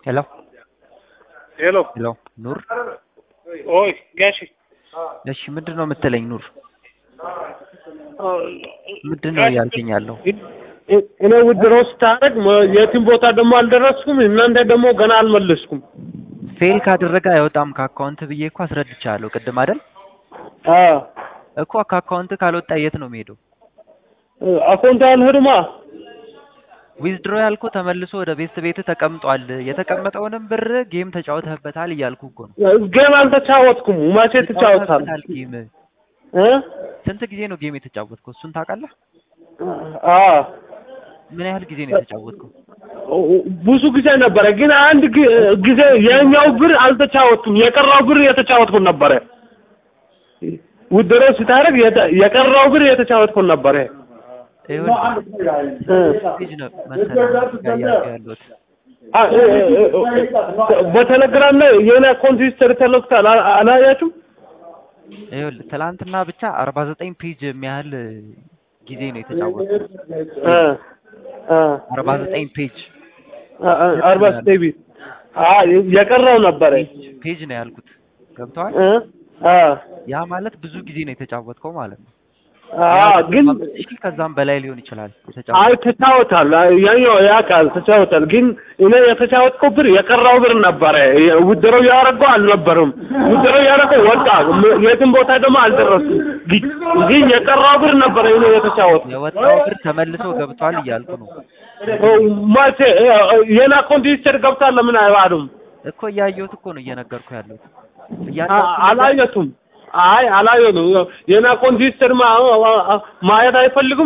ሄሎ ሄሎ ሄሎ ኑር ኦይ ጋሺ እሺ ምንድን ነው የምትለኝ ኑር ምንድን ነው እያልከኝ ያለው እኔ ውድሮ ስታደርግ የትም ቦታ ደግሞ አልደረስኩም እናንተ ደግሞ ገና አልመለስኩም ፌል ካደረገ አይወጣም ከአካውንት ብዬ እኮ አስረድቻለሁ ቅድም አይደል አዎ እኮ ከአካውንት ካልወጣ የት ነው የሚሄደው አካውንት አልሄድማ ዊዝድሮ ያልኩ ተመልሶ ወደ ቤት ቤት ተቀምጧል የተቀመጠውንም ብር ጌም ተጫውተህበታል እያልኩ እኮ ነው ጌም አልተጫወትኩም መቼ ትጫወታል ተጫውተህበታል ጌም እ ስንት ጊዜ ነው ጌም የተጫወትከው እሱን ታውቃለህ አዎ ምን ያህል ጊዜ ነው የተጫወትከው ብዙ ጊዜ ነበረ ግን አንድ ግ- ጊዜ የኛው ብር አልተጫወትኩም የቀረው ብር የተጫወትኩ ነበረ ውድሮ ስታደርግ የተ- የቀረው ብር የተጫወትኩ ነበረ ይኸውልህ እ ፔጅ ነው መሰለህ ጋር እያልኩ ያለሁት አ- እ- እ- እ- በቴሌግራም ላይ የሆነ አካውንት ሂስትሪ ተለቅቷል አ- አላያችሁም? ይኸውልህ ትናንትና ብቻ አርባ ዘጠኝ ፔጅ የሚያህል ጊዜ ነው የተጫወትኩት እ እ አርባ ዘጠኝ ፔጅ አ- አ- አርባ ዘጠኝ ቤት አ የቀረው ነበረ ፔጅ ነው ያልኩት ገብተዋል እ አ ያ ማለት ብዙ ጊዜ ነው የተጫወትከው ማለት ነው አ ግን እሺ ከዛም በላይ ሊሆን ይችላል አይ የተጫወት ተጫወታል ያኛው ያውቃል ተጫወታል ግን እኔ የተጫወትከው ብር የቀረው ብር ነበረ ውድሮ ያደረገው አልነበረም ውድሮ ያደረገው ወጣ ም- የትም ቦታ ደግሞ አልደረስኩም ግን ግን የቀረው ብር ነበረ እኔ የተጫወት የወጣው ብር ተመልሶ ገብቷል እያልኩ ነው ማቼ የኔ አካውንት ሂስትሪ ገብቷል ለምን አይባሉም እኮ እያየሁት እኮ ነው እየነገርኩ ያለሁት አ- እያንዳንዱ ነገር አላየቱም አይ አላየቱም የኔ አካውንት ሂስትሪ ማ- ማየት አይፈልግም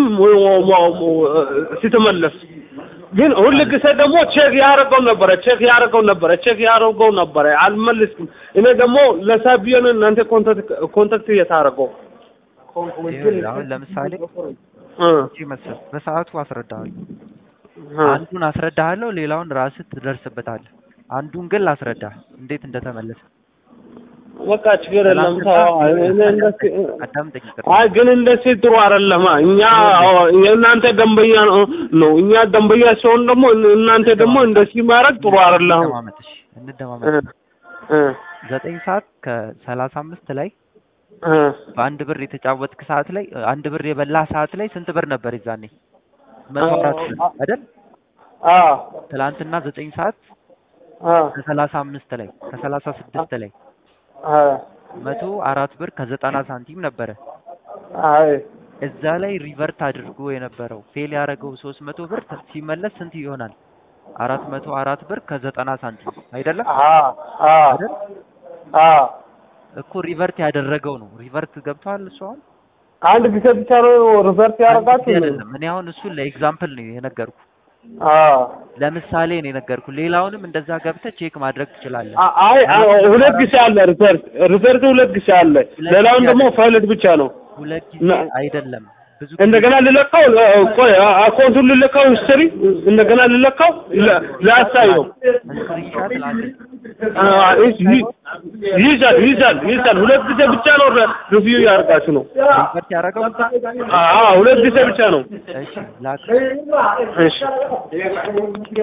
ስትመለስ ግን ሁል ጊዜ ደግሞ ቼክ ያደረገው ነበረ ቼክ ያደረገው ነበረ ቼክ ያደረገው ነበረ አልመልስኩም እኔ ደግሞ ለሳቢዮን እናንተ ኮንታክት ኮንታክት እየታረገው ይኸውልህ አሁን ለምሳሌ እ እዚህ መሰለህ በሰዓቱ አስረዳሃለሁ እ አንዱን አስረዳሃለሁ ሌላውን ራስህ ትደርስበታለህ አንዱን ግን ላስረዳህ እንዴት እንደተመለሰ በቃ ችግር የለም ተው። እኔ እንደዚህ አዳምጠኝ ይቅር አይ ግን እንደዚህ ጥሩ አይደለም። እኛ የእናንተ ደንበኛ ነው ነው እኛ ደንበኛ ሲሆን ደግሞ እናንተ ደግሞ እንደዚህ ማድረግ ጥሩ አይደለም። እንደማመጥ እሺ እንደማመጥ እ እ ዘጠኝ ሰዓት ከሰላሳ አምስት ላይ እ በአንድ ብር የተጫወትክ ሰዓት ላይ አንድ ብር የበላ ሰዓት ላይ ስንት ብር ነበር የዛኔ መቶ አራት ብር አይደል አ ትላንትና ዘጠኝ ሰዓት አ ከሰላሳ አምስት ላይ ከሰላሳ ስድስት ላይ አ መቶ አራት ብር ከዘጠና ሳንቲም ነበረ አይ እዛ ላይ ሪቨርት አድርጎ የነበረው ፌል ያደረገው ሶስት መቶ ብር ተ- ሲመለስ ስንት ይሆናል አራት መቶ አራት ብር ከዘጠና ሳንቲም አይደለም አ አ አይደል አ እኮ ሪቨርት ያደረገው ነው ሪቨርት ገብቷል እሱ አሁን አንድ ጊዜ ብቻ ነው ሪቨርስ አንድ ጊዜ ያደርጋችሁ? አይደለም እኔ አሁን እሱን ለኤግዛምፕል ነው የነገርኩ አ ለምሳሌ ነው የነገርኩ ሌላውንም እንደዛ ገብተህ ቼክ ማድረግ ትችላለህ አ- አይ አ- ሁለት ጊዜ አለ ሪቨርስ ሪቨርስ ሁለት ጊዜ አለ። ሌላውን ደግሞ ፋይለት ብቻ ነው። ሁለት ጊዜ ና- አይደለም ብዙ እንደገና ልለካው እ- ቆይ አ- አካውንቱን ልለካው ሂስትሪ እንደገና ልለካው ለ- ላሳየው ስክሪንሻት ላክ አ- ይዝ- ይዝ- ይይዛል ይይዛል ይይዛል ሁለት ጊዜ ብቻ ነው ሪቪው ያደርጋችሁ ነው ሪቨርት ያደረገው አ- አ- ሁለት ጊዜ ብቻ ነው እሺ ላክ እሺ